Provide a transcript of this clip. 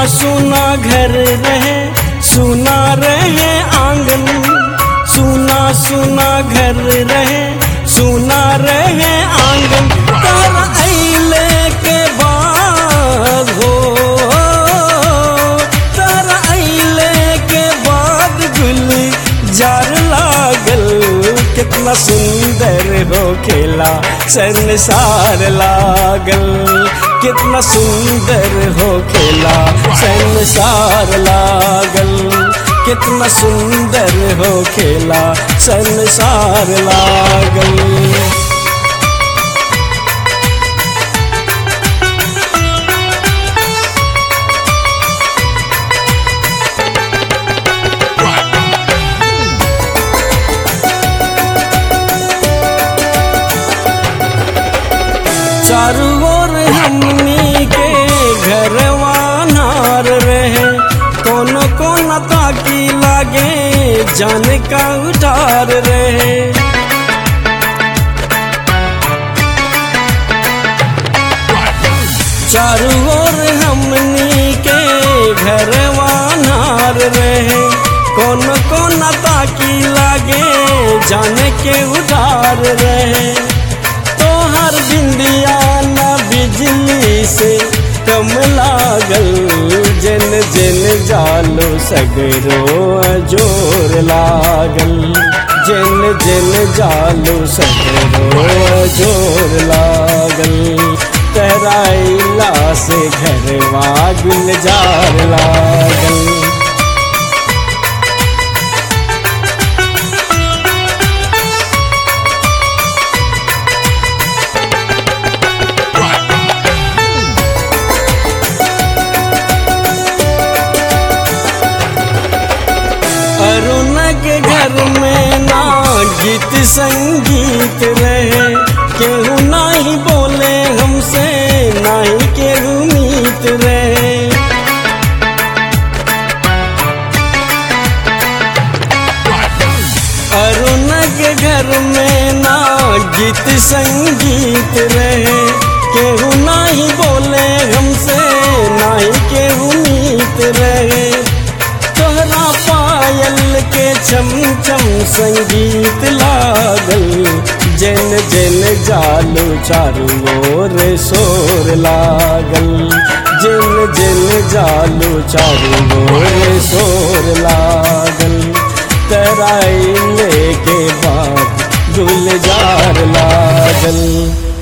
सुना घर रहे सुना रहे आंगन सुना सुना घर रहे सुना रहे आंगन तर अइले के बाद हो तर अइले के बाद गुल जार लागल कितना सुंदर हो खेला संसार लागल कितना सुंदर हो खेला संसार लागल कितना सुंदर हो खेला संसार लागल चारू ओर हमनी के घरवा नार रहे कोनो कोना ताकी लागे जान का उठार रहे चारू ओर हमनी के घरवा नार रहे कोनो कोना ताकी लागे जान के उठार रहे तोहर बिंदिया न बिजली से कम लागल जन जन जालो सगरो जोर लागल जन जन जालो सगरो जोर लागल तराइला से घरवा गुलजार लागल अरुण के घर में ना गीत संगीत रहे केहू नहीं बोले हमसे नहीं केहू मीत रहे अरुण के घर में ना गीत संगीत रहे केहू नहीं बोले हमसे नहीं केहू मीत रहे तोहरा पायल के चम चम संगीत लागल जन जन जालू चारू ओर शोर लागल जन जन जालू चारू ओर शोर लागल तराई लेके बाद गुलजार लागल